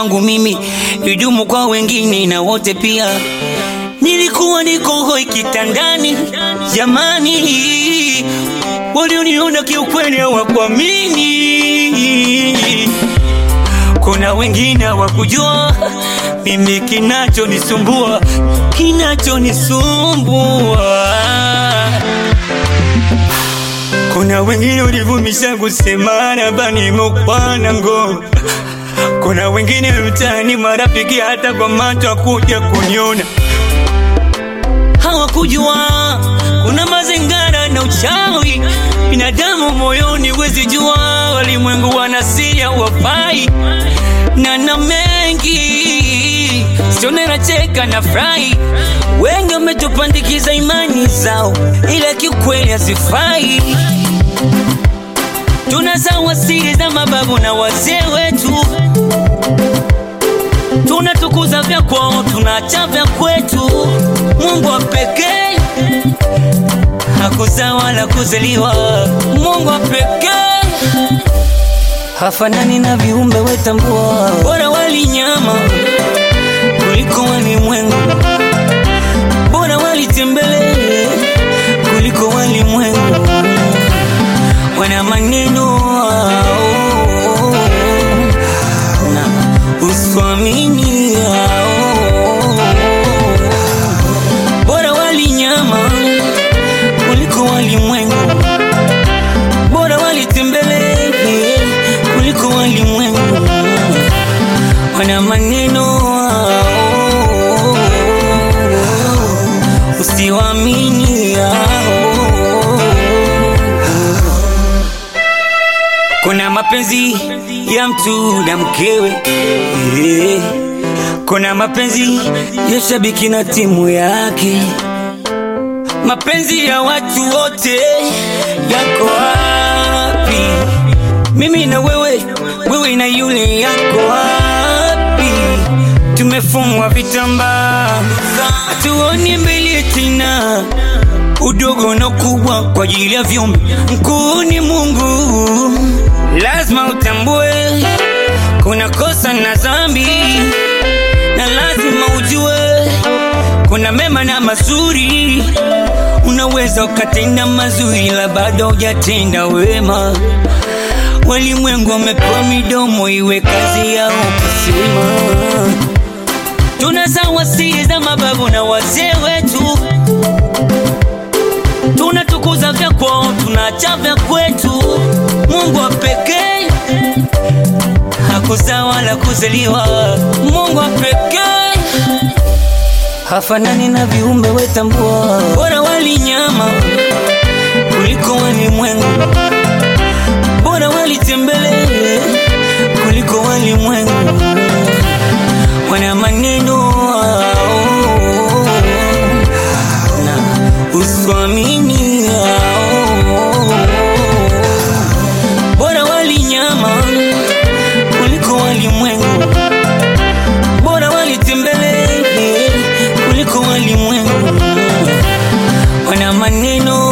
kwangu mimi idumu kwa wengine na wote pia. Nilikuwa niko hoi kitandani, jamani, walioniona kiukweli hawakuamini. Kuna wengine hawakujua mimi kinachonisumbua, kinachonisumbua. Kuna wengine ulivumisha kusemana bani mukwana ngo. Kuna wengine mtaani marafiki hata kwa macho hakuja kuniona, hawakujua kuna mazingara na uchawi binadamu moyoni, wezi jua walimwengu wanasiria wafai na na mengi sione nacheka na furahi, wengi wametupandikiza imani zao, ila kiukweli hazifai. Tunasawa siri za mababu na wazee wetu, tunatukuza vya kwao, tunaacha vya kwetu. Mungu wa pekee hakuzaa wala kuzaliwa, Mungu wa pekee hafanani na viumbe wetambua, bora wali nyama kuliko walimwengu, bora walitembele kuliko walimwengu. Wana maneno hao, na uswamini hao, bora wali nyama kuliko walimwengu, bora walitembele kuliko walimwengu. Wana maneno hao, usiwaamini hao. Kuna mapenzi ya mtu na mkewe eh. Kuna mapenzi ya shabiki na timu yake, mapenzi ya watu wote yako wapi? Mimi na wewe, wewe na yule, yako wapi? Tumefungwa vitambaa, hatuoni mbele tena udogo na ukubwa kwa ajili ya viumbe. Mkuu ni Mungu, lazima utambue kuna kosa na dhambi, na lazima ujue kuna mema na mazuri. Unaweza ukatenda mazuri, la bado hujatenda wema. Walimwengu wamepewa midomo, iwe kazi yao kusema. Tunasawa siri za mababu na wazee wetu tunatukuza vya kwao, tunaacha vya kwetu. Mungu wa pekee hakuzaa wala kuzaliwa, Mungu wa pekee hafanani na viumbe wetambua, bora wali nyama kuliko walimwengu, bora walitembele kuliko walimwengu. Wana maneno hao na uswamini hao, bora wali nyama kuliko walimwengu, bora walitembele kuliko walimwengu. Wana maneno